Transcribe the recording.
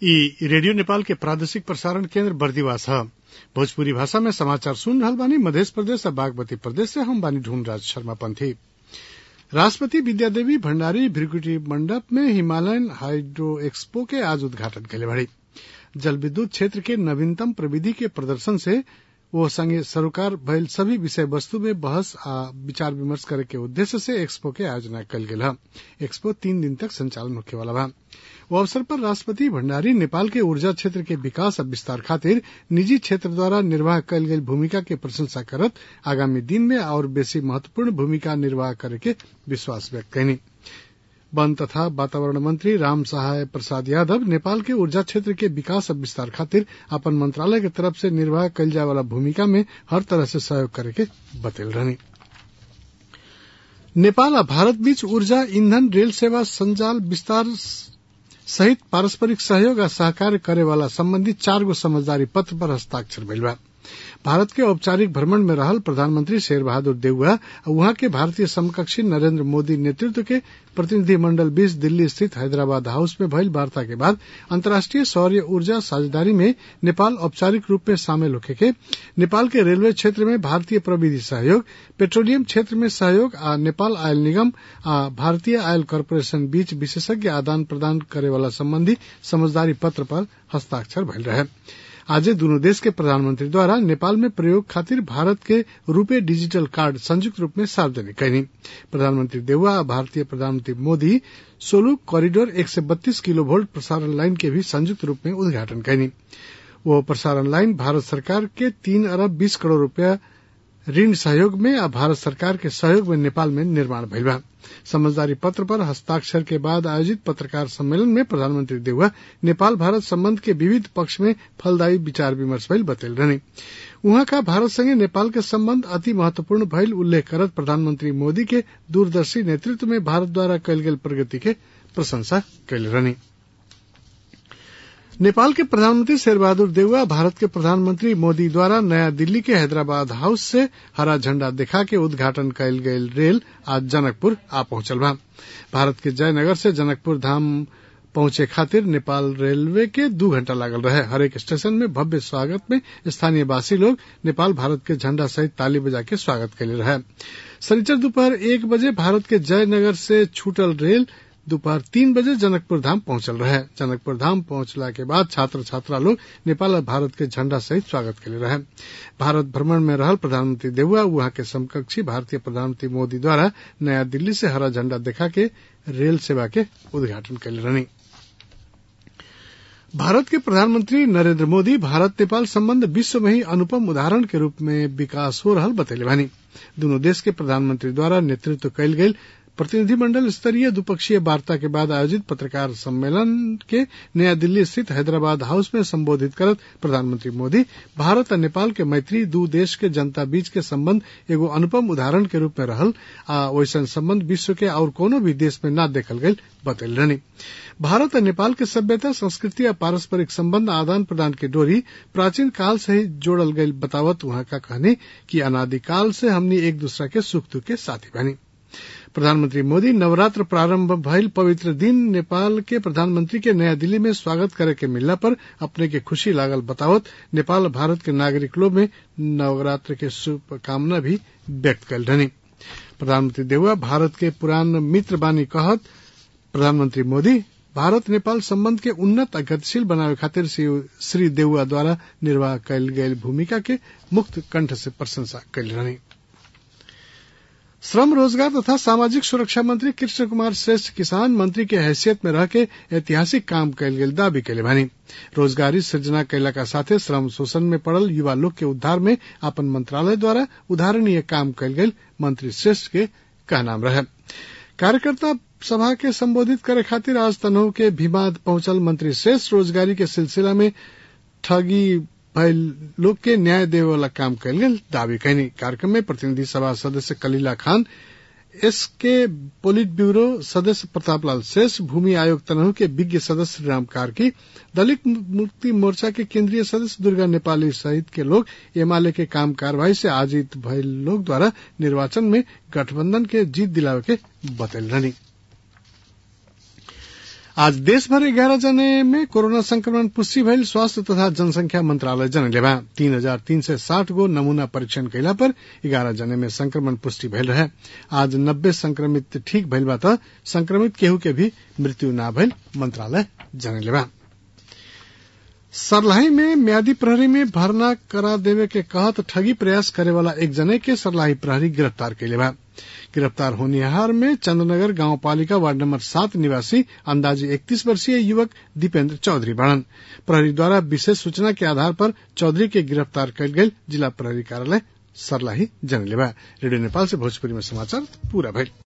इ रेडियो नेपाल के प्रादेशिक प्रसारण केन्द्र बर्दिवास ह भोजपुरी भाषा में समाचार सुन रहल बानी मधेश प्रदेश आ बागमती प्रदेश से हम बानी ढूंढराज शर्मा पंथी राष्ट्रपति विद्यादेवी भण्डारी भृगुटी मंडप में हिमालयन हाइड्रो एक्सपो के आज उद्घाटन कैले बाड़ी जल विद्युत क्षेत्र के नवीनतम प्रविधि के प्रदर्शन से वो संगे सरोकार भइल सभी विषय वस्तु में बहस आ विचार विमर्श करे के उद्देश्य से एक्सपो के आयोजना कल गेल ह एक्सपो तीन दिन तक संचालन होखे वाला बा वो अवसर पर राष्ट्रपति भण्डारी नेपाल के ऊर्जा क्षेत्र के विकास आ विस्तार खातिर निजी क्षेत्र द्वारा निर्वाह कयल गेल भूमिका के प्रशंसा करत आगामी दिन में और बेसी महत्वपूर्ण भूमिका निर्वाह करे के विश्वास व्यक्त कयनी वन तथा वातावरण मंत्री राम सहाय प्रसाद यादव नेपाल के ऊर्जा क्षेत्र के विकास आ विस्तार खातिर अपन मंत्रालय के तरफ से निर्वाह कयल जाय वाला भूमिका में हर तरह से सहयोग करे के बतैल रहनी नेपाल आ भारत बीच ऊर्जा ईंधन रेल सेवा संजाल विस्तार सहित पारस्परिक सहयोग आ सहकार्य करे वाला संबंधी चार गो समझदारी पत्र पर हस्ताक्षर भइल बा भारत के औपचारिक भ्रमण में रहल प्रधानमंत्री शेर बहादुर देउवा वहां के भारतीय समकक्षी नरेंद्र मोदी नेतृत्व के प्रतिनिधि मंडल बीच दिल्ली स्थित हैदराबाद हाउस में भइल वार्ता के बाद अंतर्राष्ट्रीय सौर्य ऊर्जा साझेदारी में नेपाल औपचारिक रूप में शामिल होखे के नेपाल के रेलवे क्षेत्र में भारतीय प्रविधि सहयोग पेट्रोलियम क्षेत्र में सहयोग आ नेपाल आयल निगम आ भारतीय आयल कॉरपोरेशन बीच विशेषज्ञ आदान प्रदान करे वाला संबंधी समझदारी पत्र पर हस्ताक्षर भइल रहे आजे दोनों देश के प्रधानमंत्री द्वारा नेपाल में प्रयोग खातिर भारत के रूपे डिजिटल कार्ड संयुक्त रूप में सार्वजनिक कैनी प्रधानमंत्री देउवा आ भारतीय प्रधानमंत्री मोदी सोलू कॉरिडोर एक सौ बत्तीस किलो वोल्ट प्रसारण लाइन के भी संयुक्त रूप में उद्घाटन कैनी वो प्रसारण लाइन भारत सरकार के तीन अरब बीस करोड़ रूपया ऋण सहयोग में आ भारत सरकार के सहयोग में नेपाल में निर्माण भइल बा समझदारी पत्र पर हस्ताक्षर के बाद आयोजित पत्रकार सम्मेलन में प्रधानमंत्री देउवा नेपाल भारत संबंध के विविध पक्ष में फलदायी विचार विमर्श भइल बतैल रहनी उहाँ का भारत संगे नेपाल के संबंध अति महत्वपूर्ण भइल उल्लेख करत प्रधानमंत्री मोदी के दूरदर्शी नेतृत्व में भारत द्वारा कयल गेल प्रगति के प्रशंसा कैले रहनी नेपाल के प्रधानमंत्री शेरबहादुर देउवा भारत के प्रधानमंत्री मोदी द्वारा नया दिल्ली के हैदराबाद हाउस से हरा झंडा दिखा के उद्घाटन कयल गयल रेल आज जनकपुर आ पहुंचल बा भारत के जयनगर से जनकपुर धाम पहुंचे खातिर नेपाल रेलवे के दू घंटा लागल रहे हरेक स्टेशन में भव्य स्वागत में स्थानीय वासी लोग नेपाल भारत के झंडा सहित ताली बजा के स्वागत कैले रहे शनिचर दोपहर एक बजे भारत के जयनगर से छूटल रेल दोपहर तीन बजे जनकपुर धाम पहुंचल रहे जनकपुर धाम पहुंचला के बाद छात्र छात्रा लोग नेपाल और भारत के झंडा सहित स्वागत के लिए रहे भारत भ्रमण में रहल प्रधानमंत्री देउआ वहां के समकक्षी भारतीय प्रधानमंत्री मोदी द्वारा नया दिल्ली से हरा झंडा दिखा के रेल सेवा के उद्घाटन कैले रहनी भारत के प्रधानमंत्री नरेंद्र मोदी भारत नेपाल संबंध विश्व में ही अनुपम उदाहरण के रूप में विकास हो रहल बतैले बानी दोनों देश के प्रधानमंत्री द्वारा नेतृत्व कयल गेल प्रतिनिधिमंडल स्तरीय द्विपक्षीय वार्ता के बाद आयोजित पत्रकार सम्मेलन के नया दिल्ली स्थित हैदराबाद हाउस में संबोधित करत प्रधानमंत्री मोदी भारत और नेपाल के मैत्री दू देश के जनता बीच के संबंध एगो अनुपम उदाहरण के रूप में रहल आ वैसन संबंध विश्व के और कोनो भी देश में न देखल गयल बतैल रहनी भारत और नेपाल के सभ्यता संस्कृति और पारस्परिक संबंध आदान प्रदान के डोरी प्राचीन काल से ही जोड़ल गयल बतावत वहां का कहनी कि अनादिकाल से हमनी एक दूसरा के सुख दुख के साथी बनी प्रधानमंत्री मोदी नवरात्र प्रारंभ भइल पवित्र दिन नेपाल के प्रधानमंत्री के नया दिल्ली में स्वागत करे के मिलला पर अपने के खुशी लागल बतावत नेपाल भारत के नागरिक लोग में नवरात्र के शुभकामना भी व्यक्त कल रहनी प्रधानमंत्री देउआ भारत के पुरान मित्र बानी कहत प्रधानमंत्री मोदी भारत नेपाल संबंध के उन्नत आ गतिशील बनावे खातिर श्री देउआ द्वारा निर्वाह कयल गयल भूमिका के मुक्त कंठ से प्रशंसा कयल रहनी श्रम रोजगार तथा सामाजिक सुरक्षा मंत्री कृष्ण कुमार श्रेष्ठ किसान मंत्री के हैसियत में रह के ऐतिहासिक काम कयल गेल दावी कैले बानी रोजगारी सृजना कैला का साथे श्रम शोषण में पड़ल युवा लोग के उद्धार में अपन मंत्रालय द्वारा उदाहरणीय काम कयल गेल मंत्री श्रेष्ठ के कहनाम रहे कार्यकर्ता सभा के संबोधित करे खातिर आज तनहु के भीमाद पहुंचल मंत्री श्रेष्ठ रोजगारी के सिलसिला में ठगी भइल लोग के न्याय देवे वाला काम कयल गेल दावी कैनी कार्यक्रम में प्रतिनिधि सभा सदस्य कलीला खान एस के पोलिट ब्यूरो सदस्य प्रतापलाल शेष भूमि आयोग तनहु के विज्ञ सदस्य राम कार्की दलित मुक्ति मोर्चा के केंद्रीय सदस्य दुर्गा नेपाली सहित के लोग एमाले के काम कार्यवाही से आजित भइल लोग द्वारा निर्वाचन में गठबंधन के जीत दिलावे के बतैल रहनी आज देशभर ग्यारह जने में कोरोना संक्रमण पुष्टि भइल स्वास्थ्य तथा जनसंख्या मंत्रालय जनले बा तीन हजार तीन सय साठ गो नमूना परीक्षण कैला पर ग्यारह जने में संक्रमण पुष्टि भइल रहे आज नब्बे संक्रमित ठीक भइल बा त संक्रमित केहू के भी मृत्यु ना भइल मंत्रालय जनले बा सरलाही में म्यादी प्रहरी में भर्ना करा देवे के कहत ठगी प्रयास करे वाला एक जने के सरलाही प्रहरी गिरफ्तार कैले बा गिरफ्तार होनिहार में चंद्रनगर गांव पालिका वार्ड नंबर सात निवासी अंदाजे इकतीस वर्षीय युवक दीपेंद्र चौधरी बड़न प्रहरी द्वारा विशेष सूचना के आधार पर चौधरी के गिरफ्तार कल गई जिला प्रहरी कार्यालय सरलाही जनलेबा रेडियो नेपाल से भोजपुरी में समाचार पूरा भइल